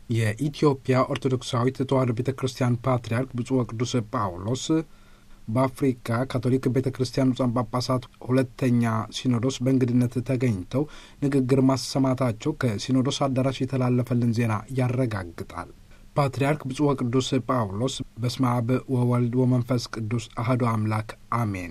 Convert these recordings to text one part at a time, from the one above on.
የኢትዮጵያ ኦርቶዶክሳዊት ተዋሕዶ ቤተ ክርስቲያን ፓትርያርክ ብፁዕ ወቅዱስ ጳውሎስ በአፍሪካ ካቶሊክ ቤተ ክርስቲያን ብፁዓን ጳጳሳት ሁለተኛ ሲኖዶስ በእንግድነት ተገኝተው ንግግር ማሰማታቸው ከሲኖዶስ አዳራሽ የተላለፈልን ዜና ያረጋግጣል። ፓትርያርክ ብፁዕ ወቅዱስ ጳውሎስ በስመ አብ ወወልድ ወመንፈስ ቅዱስ አህዶ አምላክ አሜን።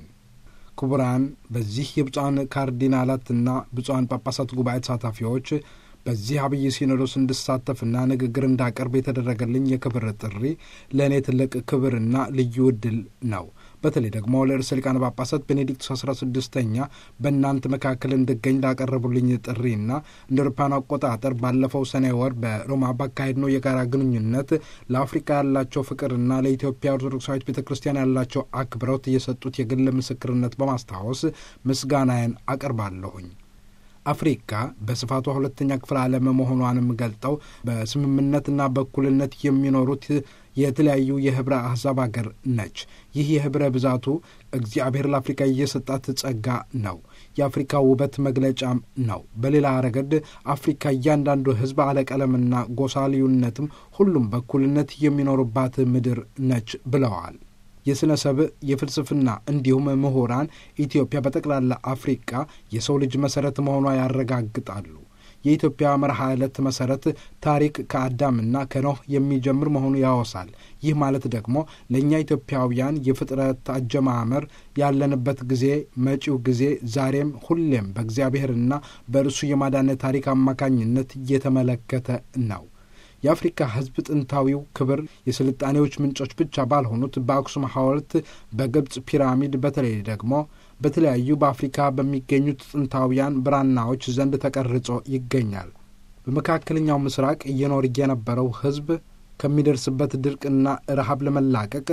ክቡራን በዚህ የብፁዓን ካርዲናላትና ብፁዓን ጳጳሳት ጉባኤ ተሳታፊዎች በዚህ አብይ ሲኖዶስ እንድሳተፍና ንግግር እንዳቀርብ የተደረገልኝ የክብር ጥሪ ለእኔ ትልቅ ክብርና ልዩ ዕድል ነው። በተለይ ደግሞ ለርዕሰ ሊቃነ ጳጳሳት ቤኔዲክቱስ አስራ ስድስተኛ በእናንተ መካከል እንድገኝ ላቀረቡልኝ ጥሪና እንደ አውሮፓውያን አቆጣጠር ባለፈው ሰኔ ወር በሮማ ባካሄድ ነው የጋራ ግንኙነት ለአፍሪካ ያላቸው ፍቅርና ለኢትዮጵያ ኦርቶዶክሳዊት ቤተ ክርስቲያን ያላቸው አክብሮት የሰጡት የግል ምስክርነት በማስታወስ ምስጋናዬን አቀርባለሁኝ። አፍሪካ በስፋቷ ሁለተኛ ክፍለ ዓለም መሆኗንም ገልጠው በስምምነትና በእኩልነት የሚኖሩት የተለያዩ የህብረ አሕዛብ አገር ነች። ይህ የህብረ ብዛቱ እግዚአብሔር ለአፍሪካ እየሰጣት ጸጋ ነው። የአፍሪካ ውበት መግለጫም ነው። በሌላ ረገድ አፍሪካ እያንዳንዱ ህዝብ አለቀለምና ጎሳ ልዩነትም ሁሉም በእኩልነት የሚኖሩባት ምድር ነች ብለዋል። የሥነ ሰብእ የፍልስፍና እንዲሁም ምሁራን ኢትዮጵያ በጠቅላላ አፍሪቃ የሰው ልጅ መሠረት መሆኗ ያረጋግጣሉ። የኢትዮጵያ መርሃ ዕለት መሠረት ታሪክ ከአዳምና ከኖህ የሚጀምር መሆኑ ያወሳል። ይህ ማለት ደግሞ ለእኛ ኢትዮጵያውያን የፍጥረት አጀማመር ያለንበት ጊዜ፣ መጪው ጊዜ፣ ዛሬም ሁሌም በእግዚአብሔርና በእርሱ የማዳን ታሪክ አማካኝነት እየተመለከተ ነው። የአፍሪካ ሕዝብ ጥንታዊው ክብር የስልጣኔዎች ምንጮች ብቻ ባልሆኑት በአክሱም ሐውልት፣ በግብፅ ፒራሚድ፣ በተለይ ደግሞ በተለያዩ በአፍሪካ በሚገኙት ጥንታውያን ብራናዎች ዘንድ ተቀርጾ ይገኛል። በመካከለኛው ምስራቅ እየኖር የነበረው ሕዝብ ከሚደርስበት ድርቅና ረሃብ ለመላቀቅ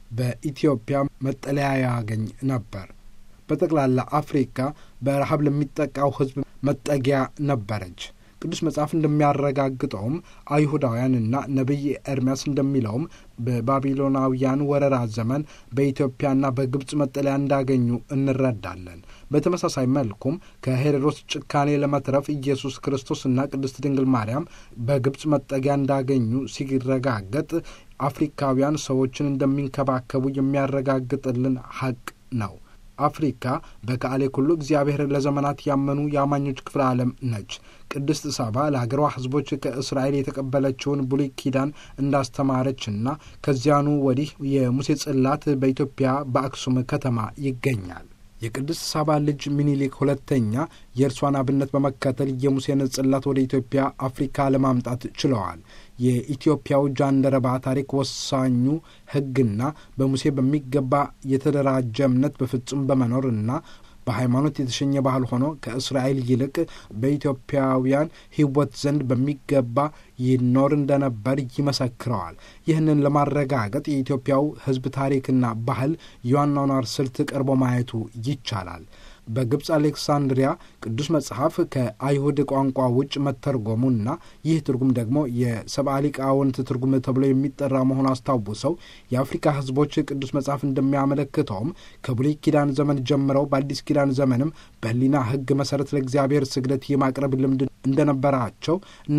በኢትዮጵያ መጠለያ ያገኝ ነበር። በጠቅላላ አፍሪካ በረሃብ ለሚጠቃው ሕዝብ መጠጊያ ነበረች። ቅዱስ መጽሐፍ እንደሚያረጋግጠውም አይሁዳውያንና ነቢይ ኤርምያስ እንደሚለውም በባቢሎናውያን ወረራ ዘመን በኢትዮጵያና በግብፅ መጠለያ እንዳገኙ እንረዳለን። በተመሳሳይ መልኩም ከሄሮድስ ጭካኔ ለመትረፍ ኢየሱስ ክርስቶስና ቅድስት ድንግል ማርያም በግብፅ መጠጊያ እንዳገኙ ሲረጋገጥ አፍሪካውያን ሰዎችን እንደሚንከባከቡ የሚያረጋግጥልን ሐቅ ነው። አፍሪካ በካዕሌ ኩሉ እግዚአብሔር ለዘመናት ያመኑ የአማኞች ክፍለ ዓለም ነች። ቅድስት ሳባ ለአገሯ ሕዝቦች ከእስራኤል የተቀበለችውን ብሉይ ኪዳን እንዳስተማረችና ከዚያኑ ወዲህ የሙሴ ጽላት በኢትዮጵያ በአክሱም ከተማ ይገኛል። የቅድስት ሳባ ልጅ ሚኒሊክ ሁለተኛ የእርሷን አብነት በመከተል የሙሴን ጽላት ወደ ኢትዮጵያ አፍሪካ ለማምጣት ችለዋል። የኢትዮጵያው ጃንደረባ ታሪክ ወሳኙ ሕግና በሙሴ በሚገባ የተደራጀ እምነት በፍጹም በመኖርና በሃይማኖት የተሸኘ ባህል ሆኖ ከእስራኤል ይልቅ በኢትዮጵያውያን ሕይወት ዘንድ በሚገባ ይኖር እንደነበር ይመሰክረዋል። ይህንን ለማረጋገጥ የኢትዮጵያው ሕዝብ ታሪክና ባህል የአኗኗር ስልት ቀርቦ ማየቱ ይቻላል። በግብፅ አሌክሳንድሪያ ቅዱስ መጽሐፍ ከአይሁድ ቋንቋ ውጭ መተርጎሙና ይህ ትርጉም ደግሞ የሰብአ ሊቃውንት ትርጉም ተብሎ የሚጠራ መሆኑ አስታውሰው የአፍሪካ ሕዝቦች ቅዱስ መጽሐፍ እንደሚያመለክተውም ከብሉይ ኪዳን ዘመን ጀምረው በአዲስ ኪዳን ዘመንም በሕሊና ሕግ መሠረት ለእግዚአብሔር ስግደት የማቅረብ ልምድ እንደነበራቸው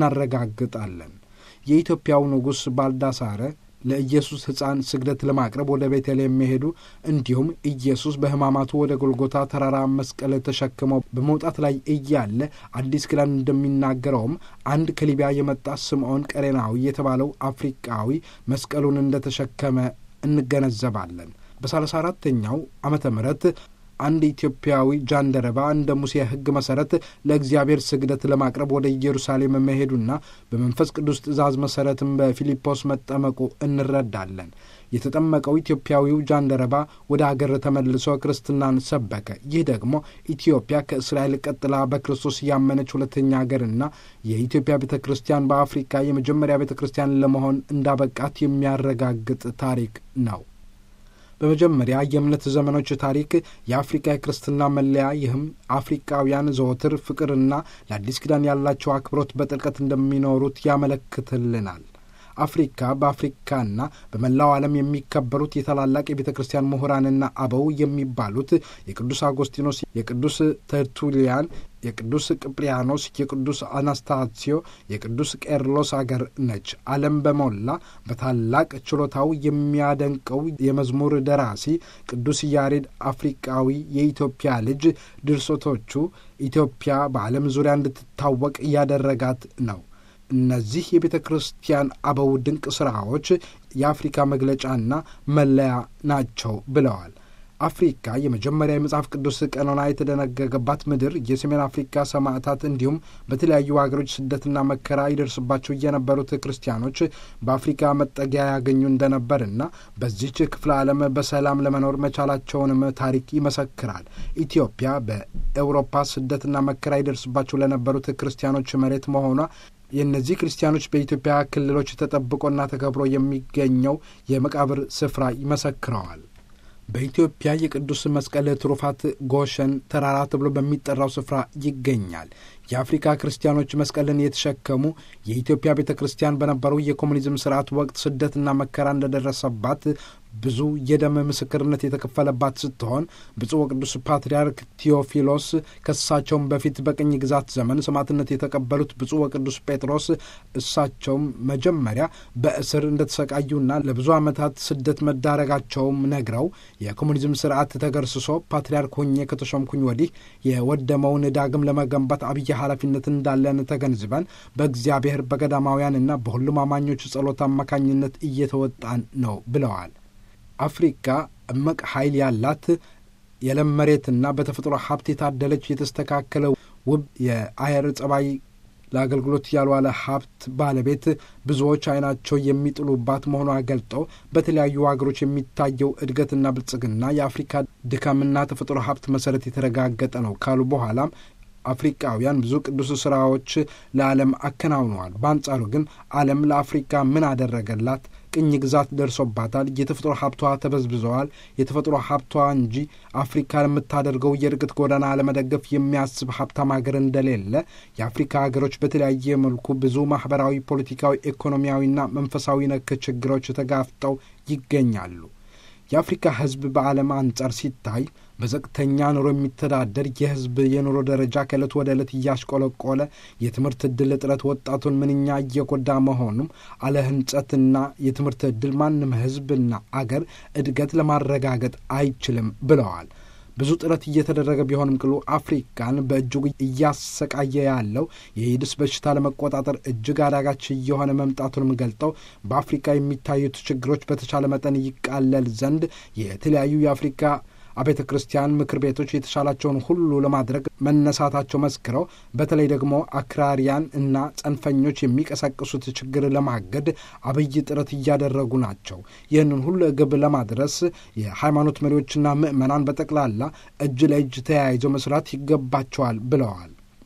እናረጋግጣለን። የኢትዮጵያው ንጉሥ ባልዳሳረ ለኢየሱስ ሕፃን ስግደት ለማቅረብ ወደ ቤተልሔም የሚሄዱ እንዲሁም ኢየሱስ በሕማማቱ ወደ ጎልጎታ ተራራ መስቀል ተሸክመው በመውጣት ላይ እያለ አዲስ ኪዳን እንደሚናገረውም አንድ ከሊቢያ የመጣ ስምዖን ቀሬናዊ የተባለው አፍሪቃዊ መስቀሉን እንደተሸከመ እንገነዘባለን። በሰላሳ አራተኛው ዓመተ ምህረት አንድ ኢትዮጵያዊ ጃንደረባ እንደ ሙሴ ሕግ መሠረት ለእግዚአብሔር ስግደት ለማቅረብ ወደ ኢየሩሳሌም መሄዱና በመንፈስ ቅዱስ ትእዛዝ መሠረትም በፊልጶስ መጠመቁ እንረዳለን። የተጠመቀው ኢትዮጵያዊው ጃንደረባ ወደ አገር ተመልሶ ክርስትናን ሰበከ። ይህ ደግሞ ኢትዮጵያ ከእስራኤል ቀጥላ በክርስቶስ ያመነች ሁለተኛ አገርና የኢትዮጵያ ቤተ ክርስቲያን በአፍሪካ የመጀመሪያ ቤተ ክርስቲያን ለመሆን እንዳበቃት የሚያረጋግጥ ታሪክ ነው። በመጀመሪያ የእምነት ዘመኖች ታሪክ የአፍሪካ የክርስትና መለያ ይህም አፍሪካውያን ዘወትር ፍቅርና ለአዲስ ኪዳን ያላቸው አክብሮት በጥልቀት እንደሚኖሩት ያመለክትልናል። አፍሪካ በአፍሪካና በመላው ዓለም የሚከበሩት የታላላቅ የቤተ ክርስቲያን ምሁራንና አበው የሚባሉት የቅዱስ አጎስጢኖስ፣ የቅዱስ ተርቱሊያን፣ የቅዱስ ቅጵሪያኖስ፣ የቅዱስ አናስታሲዮ፣ የቅዱስ ቄርሎስ አገር ነች። ዓለም በሞላ በታላቅ ችሎታው የሚያደንቀው የመዝሙር ደራሲ ቅዱስ ያሬድ አፍሪቃዊ የኢትዮጵያ ልጅ ድርሰቶቹ ኢትዮጵያ በዓለም ዙሪያ እንድትታወቅ እያደረጋት ነው። እነዚህ የቤተ ክርስቲያን አበው ድንቅ ሥራዎች የአፍሪካ መግለጫና መለያ ናቸው ብለዋል። አፍሪካ የመጀመሪያ የመጽሐፍ ቅዱስ ቀኖና የተደነገገባት ምድር፣ የሰሜን አፍሪካ ሰማዕታት እንዲሁም በተለያዩ ሀገሮች ስደትና መከራ ይደርስባቸው የነበሩት ክርስቲያኖች በአፍሪካ መጠጊያ ያገኙ እንደነበርና በዚች ክፍለ ዓለም በሰላም ለመኖር መቻላቸውንም ታሪክ ይመሰክራል። ኢትዮጵያ በኤውሮፓ ስደትና መከራ ይደርስባቸው ለነበሩት ክርስቲያኖች መሬት መሆኗ የእነዚህ ክርስቲያኖች በኢትዮጵያ ክልሎች ተጠብቆና ተከብሮ የሚገኘው የመቃብር ስፍራ ይመሰክረዋል። በኢትዮጵያ የቅዱስ መስቀል ትሩፋት ጎሸን ተራራ ተብሎ በሚጠራው ስፍራ ይገኛል። የአፍሪካ ክርስቲያኖች መስቀልን የተሸከሙ የኢትዮጵያ ቤተ ክርስቲያን በነበረው የኮሙኒዝም ስርዓት ወቅት ስደትና መከራ እንደደረሰባት ብዙ የደም ምስክርነት የተከፈለባት ስትሆን ብፁዕ ወቅዱስ ፓትርያርክ ቴዎፊሎስ ከእሳቸውም በፊት በቅኝ ግዛት ዘመን ሰማዕትነት የተቀበሉት ብፁዕ ወቅዱስ ጴጥሮስ እሳቸውም መጀመሪያ በእስር እንደተሰቃዩና ለብዙ ዓመታት ስደት መዳረጋቸውም ነግረው የኮሙኒዝም ስርዓት ተገርስሶ ፓትርያርክ ሆኜ ከተሾምኩኝ ወዲህ የወደመውን ዳግም ለመገንባት አብይ ኃላፊነት እንዳለን ተገንዝበን በእግዚአብሔር በገዳማውያንና በሁሉም አማኞች ጸሎት አማካኝነት እየተወጣን ነው ብለዋል። አፍሪካ እምቅ ኃይል ያላት የለም መሬትና በተፈጥሮ ሀብት የታደለች የተስተካከለ ውብ የአየር ጸባይ ለአገልግሎት ያልዋለ ሀብት ባለቤት ብዙዎች ዓይናቸው የሚጥሉባት መሆኗ ገልጠው በተለያዩ ሀገሮች የሚታየው እድገትና ብልጽግና የአፍሪካ ድካምና ተፈጥሮ ሀብት መሰረት የተረጋገጠ ነው ካሉ በኋላም አፍሪቃውያን ብዙ ቅዱስ ስራዎች ለዓለም አከናውነዋል። በአንጻሩ ግን ዓለም ለአፍሪካ ምን አደረገላት? ቅኝ ግዛት ደርሶባታል። የተፈጥሮ ሀብቷ ተበዝብዘዋል። የተፈጥሮ ሀብቷ እንጂ አፍሪካ ለምታደርገው የእድገት ጎዳና ለመደገፍ የሚያስብ ሀብታም ሀገር እንደሌለ የአፍሪካ ሀገሮች በተለያየ መልኩ ብዙ ማህበራዊ፣ ፖለቲካዊ፣ ኢኮኖሚያዊና መንፈሳዊ ነክ ችግሮች ተጋፍጠው ይገኛሉ። የአፍሪካ ሕዝብ በዓለም አንጻር ሲታይ በዘቅተኛ ኑሮ የሚተዳደር የሕዝብ የኑሮ ደረጃ ከዕለት ወደ ዕለት እያሽቆለቆለ የትምህርት ዕድል እጥረት ወጣቱን ምንኛ እየጎዳ መሆኑም አለ ሕንጸትና የትምህርት ዕድል ማንም ሕዝብና አገር እድገት ለማረጋገጥ አይችልም ብለዋል። ብዙ ጥረት እየተደረገ ቢሆንም ቅሉ አፍሪካን በእጅጉ እያሰቃየ ያለው የኤድስ በሽታ ለመቆጣጠር እጅግ አዳጋች እየሆነ መምጣቱንም ገልጠው በአፍሪካ የሚታዩት ችግሮች በተቻለ መጠን ይቃለል ዘንድ የተለያዩ የአፍሪካ አብያተ ክርስቲያን ምክር ቤቶች የተሻላቸውን ሁሉ ለማድረግ መነሳታቸው መስክረው በተለይ ደግሞ አክራሪያን እና ጸንፈኞች የሚቀሰቅሱት ችግር ለማገድ አብይ ጥረት እያደረጉ ናቸው። ይህንን ሁሉ ግብ ለማድረስ የሃይማኖት መሪዎችና ምዕመናን በጠቅላላ እጅ ለእጅ ተያይዘው መስራት ይገባቸዋል ብለዋል።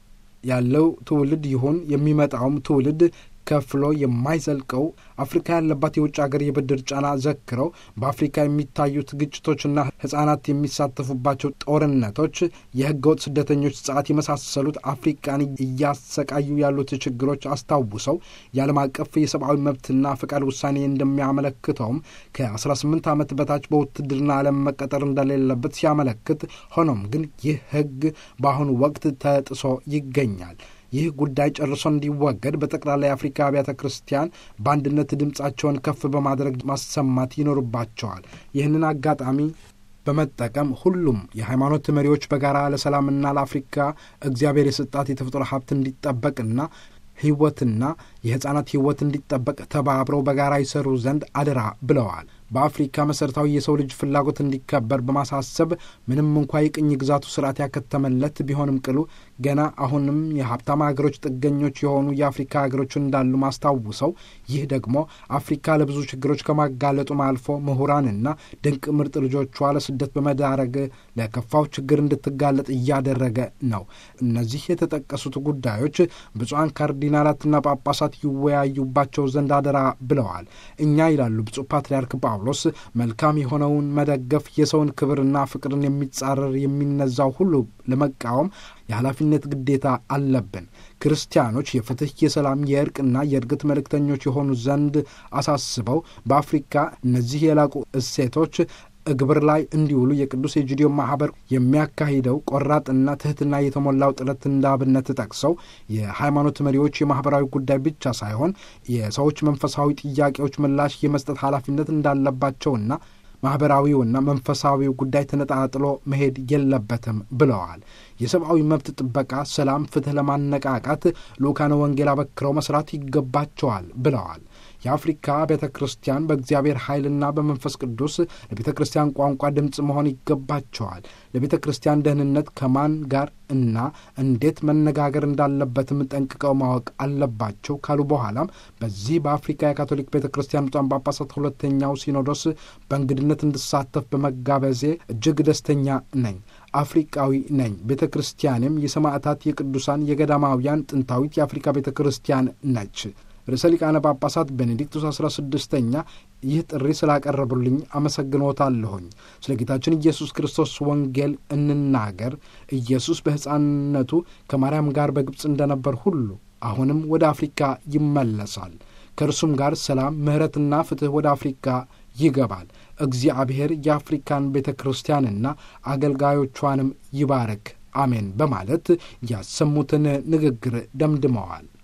ያለው ትውልድ ይሁን የሚመጣውም ትውልድ ከፍሎ የማይዘልቀው አፍሪካ ያለባት የውጭ ሀገር የብድር ጫና ዘክረው በአፍሪካ የሚታዩት ግጭቶችና ሕጻናት የሚሳተፉባቸው ጦርነቶች፣ የህገወጥ ስደተኞች ጸዓት የመሳሰሉት አፍሪቃን እያሰቃዩ ያሉት ችግሮች አስታውሰው የዓለም አቀፍ የሰብአዊ መብትና ፈቃድ ውሳኔ እንደሚያመለክተውም ከ18 ዓመት በታች በውትድርና ዓለም መቀጠር እንደሌለበት ሲያመለክት፣ ሆኖም ግን ይህ ህግ በአሁኑ ወቅት ተጥሶ ይገኛል። ይህ ጉዳይ ጨርሶ እንዲወገድ በጠቅላላ የአፍሪካ አብያተ ክርስቲያን በአንድነት ድምፃቸውን ከፍ በማድረግ ማሰማት ይኖርባቸዋል። ይህንን አጋጣሚ በመጠቀም ሁሉም የሃይማኖት መሪዎች በጋራ ለሰላምና ለአፍሪካ እግዚአብሔር የሰጣት የተፈጥሮ ሀብት እንዲጠበቅና ህይወትና የሕፃናት ህይወት እንዲጠበቅ ተባብረው በጋራ ይሰሩ ዘንድ አደራ ብለዋል። በአፍሪካ መሠረታዊ የሰው ልጅ ፍላጎት እንዲከበር በማሳሰብ ምንም እንኳ የቅኝ ግዛቱ ስርዓት ያከተመለት ቢሆንም ቅሉ ገና አሁንም የሀብታም ሀገሮች ጥገኞች የሆኑ የአፍሪካ ሀገሮች እንዳሉ ማስታውሰው ይህ ደግሞ አፍሪካ ለብዙ ችግሮች ከማጋለጡም አልፎ ምሁራንና ድንቅ ምርጥ ልጆቿ ለስደት በመዳረግ ለከፋው ችግር እንድትጋለጥ እያደረገ ነው። እነዚህ የተጠቀሱት ጉዳዮች ብፁዓን ካርዲናላትና ጳጳሳት ይወያዩባቸው ዘንድ አደራ ብለዋል። እኛ ይላሉ ብፁዕ ፓትርያርክ ጳውሎስ መልካም የሆነውን መደገፍ፣ የሰውን ክብርና ፍቅርን የሚጻረር የሚነዛው ሁሉ ለመቃወም የኃላፊነት ግዴታ አለብን። ክርስቲያኖች የፍትሕ፣ የሰላም፣ የእርቅና የእድገት መልእክተኞች የሆኑ ዘንድ አሳስበው በአፍሪካ እነዚህ የላቁ እሴቶች ግብር ላይ እንዲውሉ የቅዱስ ኤጂዲዮ ማህበር የሚያካሂደው ቆራጥና ትህትና የተሞላው ጥረት እንዳብነት ጠቅሰው የሃይማኖት መሪዎች የማህበራዊ ጉዳይ ብቻ ሳይሆን የሰዎች መንፈሳዊ ጥያቄዎች ምላሽ የመስጠት ኃላፊነት እንዳለባቸውና ማኅበራዊውና መንፈሳዊው ጉዳይ ተነጣጥሎ መሄድ የለበትም ብለዋል። የሰብአዊ መብት ጥበቃ፣ ሰላም፣ ፍትሕ ለማነቃቃት ልኡካነ ወንጌል አበክረው መስራት ይገባቸዋል ብለዋል። የአፍሪካ ቤተ ክርስቲያን በእግዚአብሔር ኃይልና በመንፈስ ቅዱስ ለቤተ ክርስቲያን ቋንቋ ድምፅ መሆን ይገባቸዋል። ለቤተ ክርስቲያን ደህንነት ከማን ጋር እና እንዴት መነጋገር እንዳለበትም ጠንቅቀው ማወቅ አለባቸው ካሉ በኋላም በዚህ በአፍሪካ የካቶሊክ ቤተ ክርስቲያን ብፁዓን ጳጳሳት ሁለተኛው ሲኖዶስ በእንግድነት እንድሳተፍ በመጋበዜ እጅግ ደስተኛ ነኝ። አፍሪቃዊ ነኝ። ቤተ ክርስቲያንም የሰማዕታት የቅዱሳን የገዳማውያን ጥንታዊት የአፍሪካ ቤተ ክርስቲያን ነች። ርዕሰ ሊቃነ ጳጳሳት ቤኔዲክቱስ አስራ ስድስተኛ ይህ ጥሪ ስላቀረቡልኝ አመሰግኖታለሁኝ። ስለ ጌታችን ኢየሱስ ክርስቶስ ወንጌል እንናገር። ኢየሱስ በሕፃንነቱ ከማርያም ጋር በግብፅ እንደነበር ሁሉ አሁንም ወደ አፍሪካ ይመለሳል። ከእርሱም ጋር ሰላም፣ ምሕረትና ፍትሕ ወደ አፍሪካ ይገባል። እግዚአብሔር የአፍሪካን ቤተ ክርስቲያንና አገልጋዮቿንም ይባረክ፣ አሜን በማለት ያሰሙትን ንግግር ደምድመዋል።